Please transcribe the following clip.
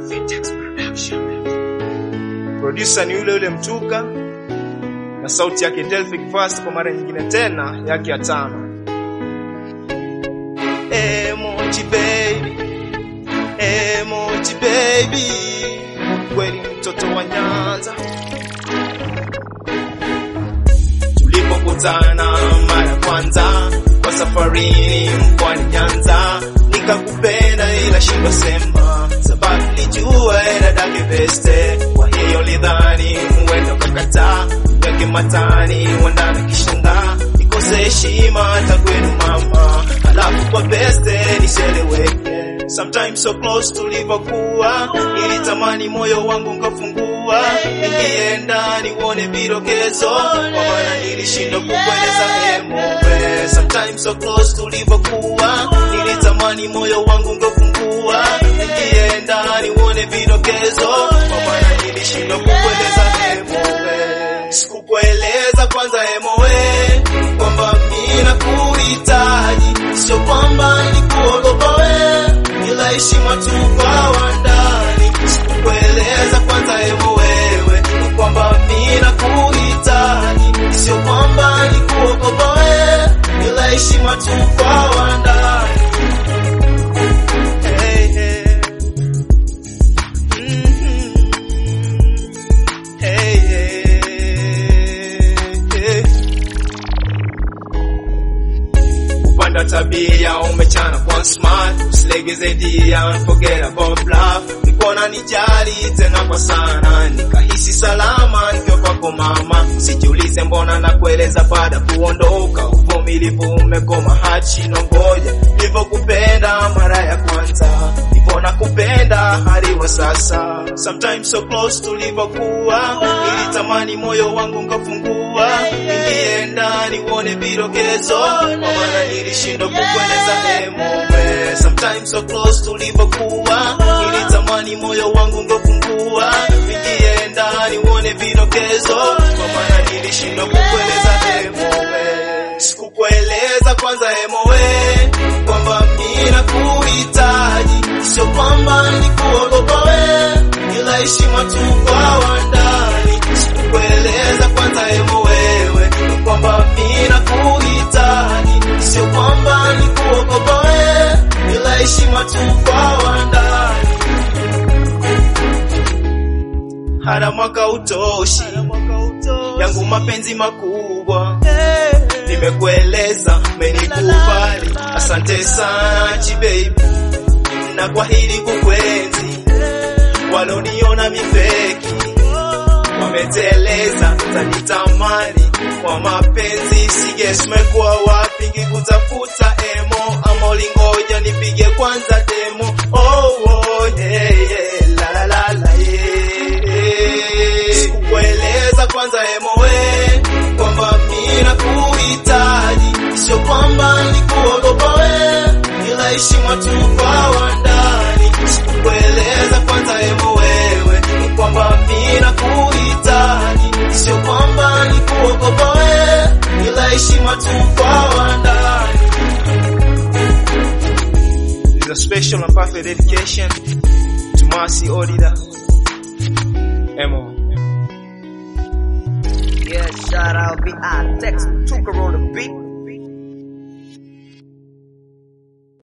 Vitex Production. Producer ni yule yule Mtuka na sauti yake Delphic Fast kwa mara nyingine tena yake ya tano. Emoji baby, emoji baby, kweli mtoto wa Nyanza. Tulipokutana mara kwanza kwa safarini mkoani Nyanza, nikakupenda ila shindo sema, sababu nilijua era dake beste, kwa hiyo lidhani huenda ukakataa, weke matani wandana kishanga, nikose heshima hata kwenu mama, halafu kwa beste nisheleweke Sometimes so close tulivyokuwa, nilitamani moyo wangu ngafungua, ningeenda nione vidokezo, kwa maana nilishindwa kukueleza emowe. Sometimes so close tulivyokuwa, nilitamani moyo wangu ngafungua, ningeenda nione vidokezo, kwa maana nilishindwa kukueleza emowe. Sikukueleza kwanza emowe, kwamba mimi nakuhitaji, sio kwamba nikuogopa wewe ila heshima tu kwa wandani. Sikukueleza kwanza hebu wewe kwamba mimi nakuhitaji, sio kwamba nikuogopa wewe, ila heshima tu kwa wandani. Hey, hey. Mhm. Hey, hey, hey. upanda tabia umechana kwa smart usilegeze dia forget about love nikona nijali tena kwa sana nikahisi salama nikiwa kwako mama sijiulize mbona na kueleza baada kuondoka uvumilivu umekoma hachi nongoja nilivyokupenda mara ya kwanza ndivyo nakupenda hadi wa sasa sometimes so close tulivyokuwa nilitamani moyo wangu ngafungua ningeenda nione vidokezo kwa maana nilishindwa kukueleza emowe sometimes so close tulivyokuwa nilitamani moyo wangu ngafungua ningeenda nione vidokezo kwa maana nilishindwa kukueleza emowe sikukueleza kwanza emowe kwamba mimi nakuhitaji sio kwamba nikuogopa wewe ila heshima tu kwa wandani sikukueleza kwanza emo wewe kwamba mimi nakuhitaji sio kwamba nikuogopa wewe ila heshima tu kwa wandani hata mwaka utoshi yangu mapenzi makubwa nimekueleza menikubali asante sana chibaby na kwa hili kukwenzi waloniona mifeki wameteleza tanitamani kwa mapenzi sigesmekuwa wapi ngikutafuta emo ama ulingoja nipige kwanza demo oh, oh, yeah, yeah, la, la, la, la, yeah. sikukueleza kwanza emo we kwamba mimi nakuhitaji sio kwamba nikuogopa we ila heshima tu kwa wandani sikukueleza kwanza emo wewe kwamba mimi nakuhitaji sio kwamba nikuogopa we ila heshima tu kwa wandani This is a special and perfect dedication to Marcy Odida Emo Yeah, shout out VR Tex, took her on the beat.